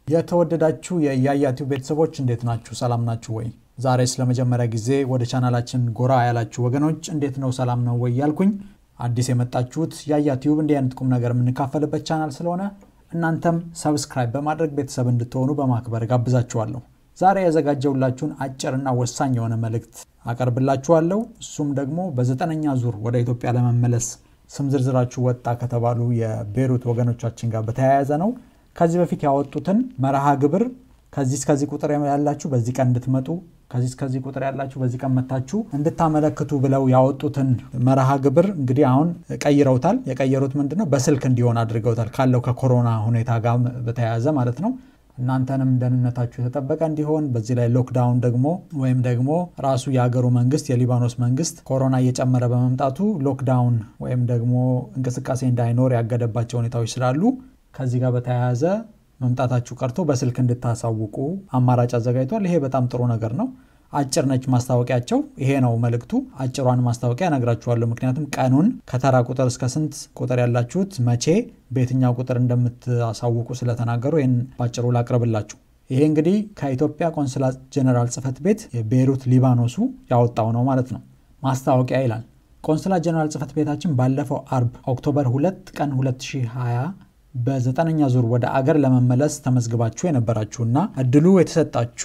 የተወደዳችሁ የያያ ቲዩብ ቤተሰቦች እንዴት ናችሁ? ሰላም ናችሁ ወይ? ዛሬ ስለመጀመሪያ ጊዜ ወደ ቻናላችን ጎራ ያላችሁ ወገኖች እንዴት ነው ሰላም ነው ወይ ያልኩኝ፣ አዲስ የመጣችሁት ያያ ቲዩብ እንዲህ አይነት ቁም ነገር የምንካፈልበት ቻናል ስለሆነ እናንተም ሰብስክራይብ በማድረግ ቤተሰብ እንድትሆኑ በማክበር ጋብዛችኋለሁ። ዛሬ ያዘጋጀውላችሁን አጭርና ወሳኝ የሆነ መልእክት አቀርብላችኋለሁ። እሱም ደግሞ በዘጠነኛ ዙር ወደ ኢትዮጵያ ለመመለስ ስም ዝርዝራችሁ ወጣ ከተባሉ የቤሩት ወገኖቻችን ጋር በተያያዘ ነው። ከዚህ በፊት ያወጡትን መርሃ ግብር ከዚህ እስከዚህ ቁጥር ያላችሁ በዚህ ቀን እንድትመጡ ከዚህ እስከዚህ ቁጥር ያላችሁ በዚህ ቀን መታችሁ እንድታመለክቱ ብለው ያወጡትን መርሃ ግብር እንግዲህ አሁን ቀይረውታል። የቀየሩት ምንድን ነው? በስልክ እንዲሆን አድርገውታል። ካለው ከኮሮና ሁኔታ ጋር በተያያዘ ማለት ነው። እናንተንም ደህንነታችሁ የተጠበቀ እንዲሆን በዚህ ላይ ሎክዳውን ደግሞ ወይም ደግሞ ራሱ የሀገሩ መንግስት የሊባኖስ መንግስት ኮሮና እየጨመረ በመምጣቱ ሎክዳውን ወይም ደግሞ እንቅስቃሴ እንዳይኖር ያገደባቸው ሁኔታዎች ስላሉ ከዚህ ጋር በተያያዘ መምጣታችሁ ቀርቶ በስልክ እንድታሳውቁ አማራጭ አዘጋጅቷል። ይሄ በጣም ጥሩ ነገር ነው። አጭር ነች ማስታወቂያቸው። ይሄ ነው መልእክቱ። አጭሯን ማስታወቂያ እነግራችኋለሁ። ምክንያቱም ቀኑን ከተራ ቁጥር እስከ ስንት ቁጥር ያላችሁት መቼ በየትኛው ቁጥር እንደምታሳውቁ ስለተናገሩ ይህን ባጭሩ ላቅርብላችሁ። ይሄ እንግዲህ ከኢትዮጵያ ቆንስላ ጀኔራል ጽህፈት ቤት የቤይሩት ሊባኖሱ ያወጣው ነው ማለት ነው። ማስታወቂያ ይላል። ቆንስላ ጀኔራል ጽህፈት ቤታችን ባለፈው አርብ ኦክቶበር 2 ቀን 2020 በዘጠነኛ ዙር ወደ አገር ለመመለስ ተመዝግባችሁ የነበራችሁና እድሉ የተሰጣችሁ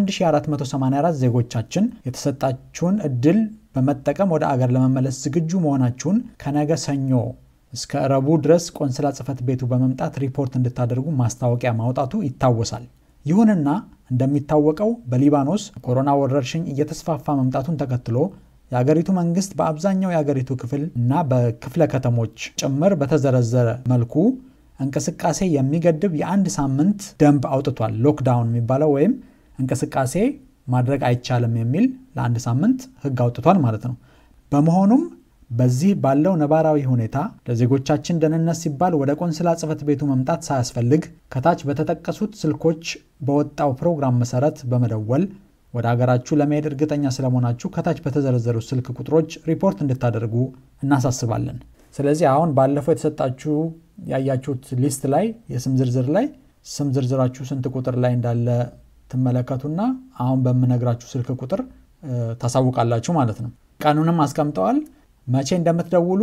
1484 ዜጎቻችን የተሰጣችሁን እድል በመጠቀም ወደ አገር ለመመለስ ዝግጁ መሆናችሁን ከነገ ሰኞ እስከ ረቡ ድረስ ቆንስላ ጽህፈት ቤቱ በመምጣት ሪፖርት እንድታደርጉ ማስታወቂያ ማውጣቱ ይታወሳል። ይሁንና እንደሚታወቀው በሊባኖስ ኮሮና ወረርሽኝ እየተስፋፋ መምጣቱን ተከትሎ የአገሪቱ መንግስት በአብዛኛው የአገሪቱ ክፍል እና በክፍለ ከተሞች ጭምር በተዘረዘረ መልኩ እንቅስቃሴ የሚገድብ የአንድ ሳምንት ደንብ አውጥቷል። ሎክዳውን የሚባለው ወይም እንቅስቃሴ ማድረግ አይቻልም የሚል ለአንድ ሳምንት ህግ አውጥቷል ማለት ነው። በመሆኑም በዚህ ባለው ነባራዊ ሁኔታ ለዜጎቻችን ደህንነት ሲባል ወደ ቆንስላ ጽህፈት ቤቱ መምጣት ሳያስፈልግ ከታች በተጠቀሱት ስልኮች በወጣው ፕሮግራም መሰረት በመደወል ወደ ሀገራችሁ ለመሄድ እርግጠኛ ስለመሆናችሁ ከታች በተዘረዘሩ ስልክ ቁጥሮች ሪፖርት እንድታደርጉ እናሳስባለን። ስለዚህ አሁን ባለፈው የተሰጣችሁ ያያችሁት ሊስት ላይ የስም ዝርዝር ላይ ስም ዝርዝራችሁ ስንት ቁጥር ላይ እንዳለ ትመለከቱና አሁን በምነግራችሁ ስልክ ቁጥር ታሳውቃላችሁ ማለት ነው። ቀኑንም አስቀምጠዋል። መቼ እንደምትደውሉ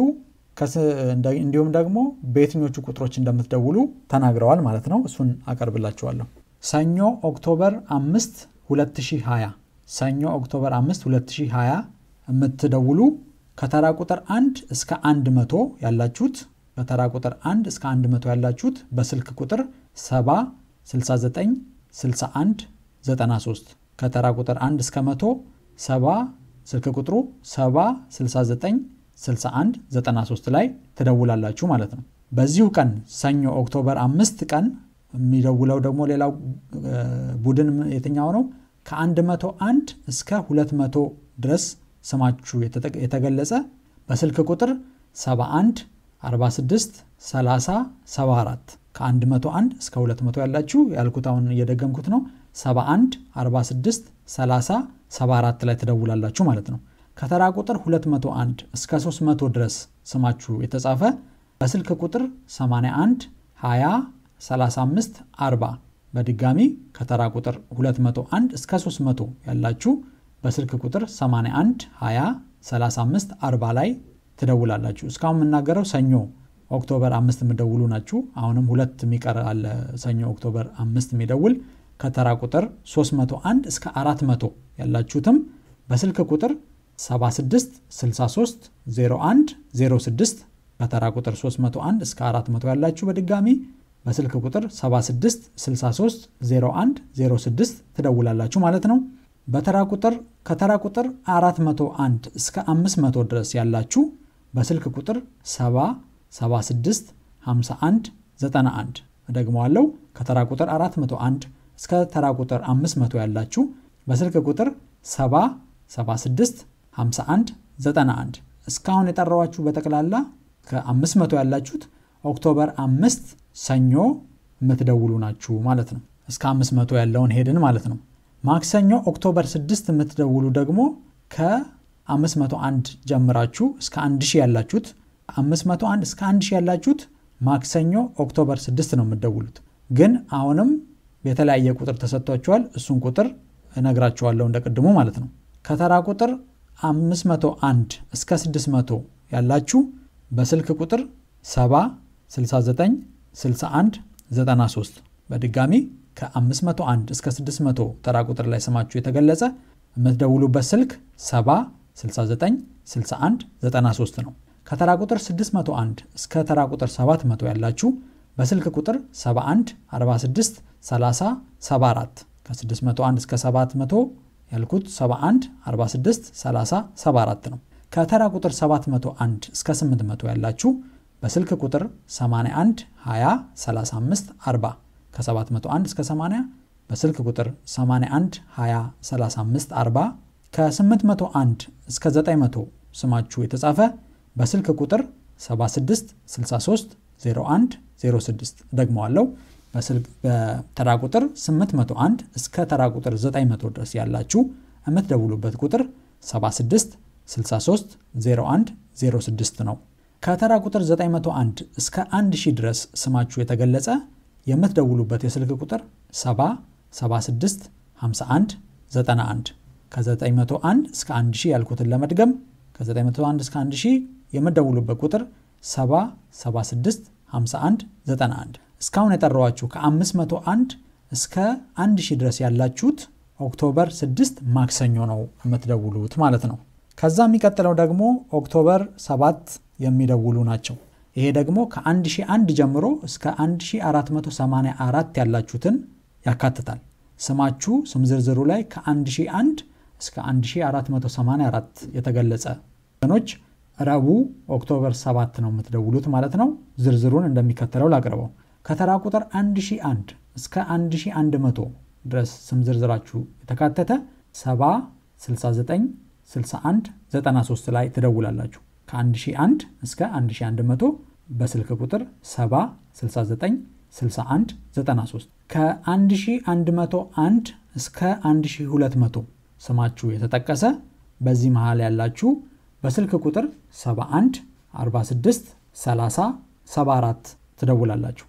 እንዲሁም ደግሞ በየትኞቹ ቁጥሮች እንደምትደውሉ ተናግረዋል ማለት ነው። እሱን አቀርብላችኋለሁ። ሰኞ ኦክቶበር 5 2020 ሰኞ ኦክቶበር 5 2020 የምትደውሉ ከተራ ቁጥር 1 እስከ 100 ያላችሁት ከተራ ቁጥር 1 እስከ 100 ያላችሁት በስልክ ቁጥር 70 69 61 93 ከተራ ቁጥር 1 እስከ 100 70 ስልክ ቁጥሩ 70 69 61 93 ላይ ትደውላላችሁ ማለት ነው። በዚሁ ቀን ሰኞ ኦክቶበር 5 ቀን የሚደውለው ደግሞ ሌላው ቡድን የትኛው ነው? ከ101 እስከ 200 ድረስ ስማችሁ የተገለጸ በስልክ ቁጥር 71 46 30 74 ከ101 እስከ 200 ያላችሁ ያልኩት አሁን እየደገምኩት ነው። 71 46 30 74 ላይ ትደውላላችሁ ማለት ነው። ከተራ ቁጥር 201 እስከ 300 ድረስ ስማችሁ የተጻፈ በስልክ ቁጥር 81 20 35 40 በድጋሚ ከተራ ቁጥር 201 እስከ 300 ያላችሁ በስልክ ቁጥር 81 20 35 40 ላይ ትደውላላችሁ። እስካሁን የምናገረው ሰኞ ኦክቶበር 5 የሚደውሉ ናችሁ። አሁንም ሁለት የሚቀር አለ። ሰኞ ኦክቶበር 5 የሚደውል ከተራ ቁጥር 301 እስከ 400 ያላችሁትም በስልክ ቁጥር 76 63 01 06 ከተራ ቁጥር 301 እስከ 400 ያላችሁ በድጋሚ በስልክ ቁጥር 76 63 01 06 ትደውላላችሁ ማለት ነው። በተራ ቁጥር ከተራ ቁጥር 401 እስከ 500 ድረስ ያላችሁ በስልክ ቁጥር 70 76 51 91 እደግመዋለሁ። ከተራ ቁጥር 401 እስከ ተራ ቁጥር 500 ያላችሁ በስልክ ቁጥር 70 76 51 91 እስካሁን የጠራዋችሁ በጠቅላላ ከ500 ያላችሁት ኦክቶበር 5 ሰኞ የምትደውሉ ናችሁ ማለት ነው። እስከ 500 ያለውን ሄድን ማለት ነው። ማክሰኞ ኦክቶበር 6 የምትደውሉ ደግሞ ከ501 ጀምራችሁ እስከ 1000 ያላችሁት 501 እስከ 1000 ያላችሁት ማክሰኞ ኦክቶበር 6 ነው የምትደውሉት። ግን አሁንም የተለያየ ቁጥር ተሰጥቷቸዋል። እሱን ቁጥር እነግራቸዋለሁ እንደ ቅድሙ ማለት ነው። ከተራ ቁጥር 501 እስከ 600 ያላችሁ በስልክ ቁጥር 70 69 61 93 በድጋሚ ከ501 እስከ 600 ተራ ቁጥር ላይ ስማችሁ የተገለጸ የምትደውሉበት ስልክ 70 69 61 93 ነው። ከተራ ቁጥር 601 እስከ ተራ ቁጥር 700 ያላችሁ በስልክ ቁጥር 71 46 30 74 ከ601 እስከ 700 ያልኩት 71 46 30 74 ነው። ከተራ ቁጥር 701 እስከ 800 ያላችሁ በስልክ ቁጥር 81 20 35 40 ከ701 እስከ 80 በስልክ ቁጥር 81 20 35 40 ከ801 እስከ 900 ስማችሁ የተጻፈ በስልክ ቁጥር 76 63 01 06 ደግመዋለው። በተራ ቁጥር 801 እስከ ተራ ቁጥር 900 ድረስ ያላችሁ የምትደውሉበት ቁጥር 76 63 01 06 ነው። ከተራ ቁጥር 901 እስከ 1000 ድረስ ስማችሁ የተገለጸ የምትደውሉበት የስልክ ቁጥር 70 76 51 91 ከ901 እስከ 1000 ያልኩትን ለመድገም ከ901 እስከ 1000 የምትደውሉበት ቁጥር 70 76 51 91 እስካሁን የጠራዋችሁ ከ501 እስከ 1000 ድረስ ያላችሁት ኦክቶበር 6 ማክሰኞ ነው የምትደውሉት ማለት ነው። ከዛ የሚቀጥለው ደግሞ ኦክቶበር 7 የሚደውሉ ናቸው። ይሄ ደግሞ ከ1001 ጀምሮ እስከ 1484 ያላችሁትን ያካትታል። ስማችሁ ስም ዝርዝሩ ላይ ከ1001 እስከ 1484 የተገለጸ ወገኖች ረቡዕ ኦክቶበር 7 ነው የምትደውሉት ማለት ነው። ዝርዝሩን እንደሚከተለው ላቅርበው። ከተራ ቁጥር 1001 እስከ 1100 ድረስ ስም ዝርዝራችሁ የተካተተ 70 69 61 93 ላይ ትደውላላችሁ። ከ1001 እስከ 1100 በስልክ ቁጥር 70 69 61 93 ከ1101 እስከ 1200 ስማችሁ የተጠቀሰ በዚህ መሃል ያላችሁ በስልክ ቁጥር 71 46 30 74 ትደውላላችሁ።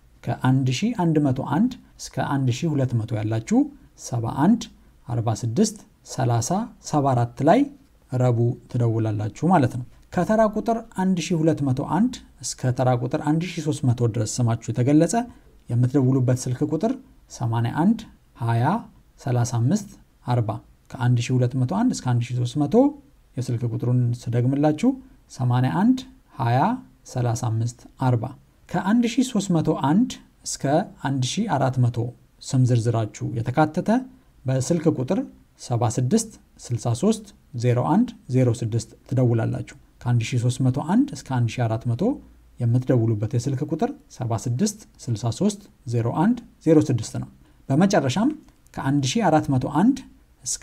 ከ1101 እስከ 1200 ያላችሁ 71 46 30 74 ላይ ረቡዕ ትደውላላችሁ ማለት ነው። ከተራ ቁጥር 1201 እስከ ተራ ቁጥር 1300 ድረስ ስማችሁ የተገለጸ የምትደውሉበት ስልክ ቁጥር 81 20 35 40 ከ1201 እስከ 1300 የስልክ ቁጥሩን ስደግምላችሁ 81 20 35 40 ከ1301 እስከ 1400 ስም ዝርዝራችሁ የተካተተ በስልክ ቁጥር 76 63 01 06 ትደውላላችሁ። ከ1301 እስከ 1400 የምትደውሉበት የስልክ ቁጥር 76 63 01 06 ነው። በመጨረሻም ከ1401 እስከ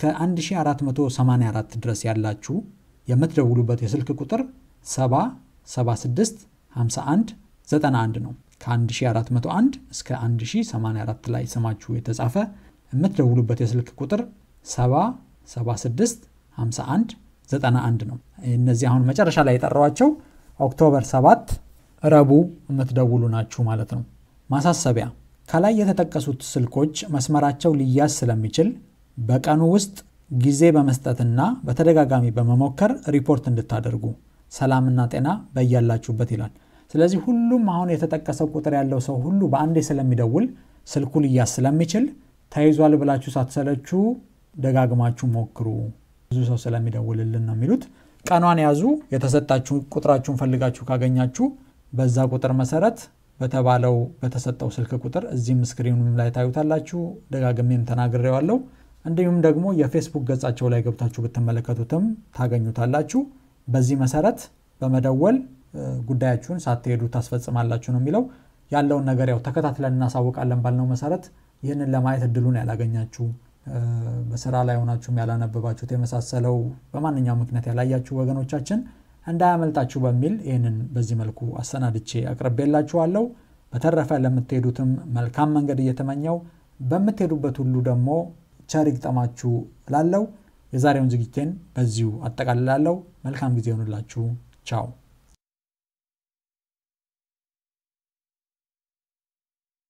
1484 ድረስ ያላችሁ የምትደውሉበት የስልክ ቁጥር 70 76 51 91 ነው። ከ1401 እስከ 1084 ላይ ስማችሁ የተጻፈ የምትደውሉበት የስልክ ቁጥር 70 76 51 91 ነው። እነዚህ አሁን መጨረሻ ላይ የጠራዋቸው ኦክቶበር 7 ረቡዕ የምትደውሉ ናችሁ ማለት ነው። ማሳሰቢያ፣ ከላይ የተጠቀሱት ስልኮች መስመራቸው ሊያዝ ስለሚችል በቀኑ ውስጥ ጊዜ በመስጠትና በተደጋጋሚ በመሞከር ሪፖርት እንድታደርጉ ሰላምና ጤና በያላችሁበት ይላል። ስለዚህ ሁሉም አሁን የተጠቀሰው ቁጥር ያለው ሰው ሁሉ በአንዴ ስለሚደውል ስልኩ ሊያዝ ስለሚችል ተይዟል ብላችሁ ሳትሰለቹ ደጋግማችሁ ሞክሩ። ብዙ ሰው ስለሚደውልልን ነው የሚሉት። ቀኗን ያዙ። የተሰጣችሁ ቁጥራችሁን ፈልጋችሁ ካገኛችሁ በዛ ቁጥር መሰረት በተባለው በተሰጠው ስልክ ቁጥር እዚህም ስክሪኑም ላይ ታዩታላችሁ። ደጋግሜም ተናግሬዋለሁ። እንዲሁም ደግሞ የፌስቡክ ገጻቸው ላይ ገብታችሁ ብትመለከቱትም ታገኙታላችሁ። በዚህ መሰረት በመደወል ጉዳያችሁን ሳትሄዱ ታስፈጽማላችሁ ነው የሚለው። ያለውን ነገር ያው ተከታትለን እናሳውቃለን ባልነው መሰረት ይህንን ለማየት እድሉን ያላገኛችሁ በስራ ላይ ሆናችሁም ያላነበባችሁት የመሳሰለው በማንኛውም ምክንያት ያላያችሁ ወገኖቻችን እንዳያመልጣችሁ በሚል ይህንን በዚህ መልኩ አሰናድቼ አቅርቤላችኋለሁ። በተረፈ ለምትሄዱትም መልካም መንገድ እየተመኘው በምትሄዱበት ሁሉ ደግሞ ቸር ይግጠማችሁ እላለሁ። የዛሬውን ዝግጅቴን በዚሁ አጠቃልላለሁ። መልካም ጊዜ ይሆንላችሁ። ቻው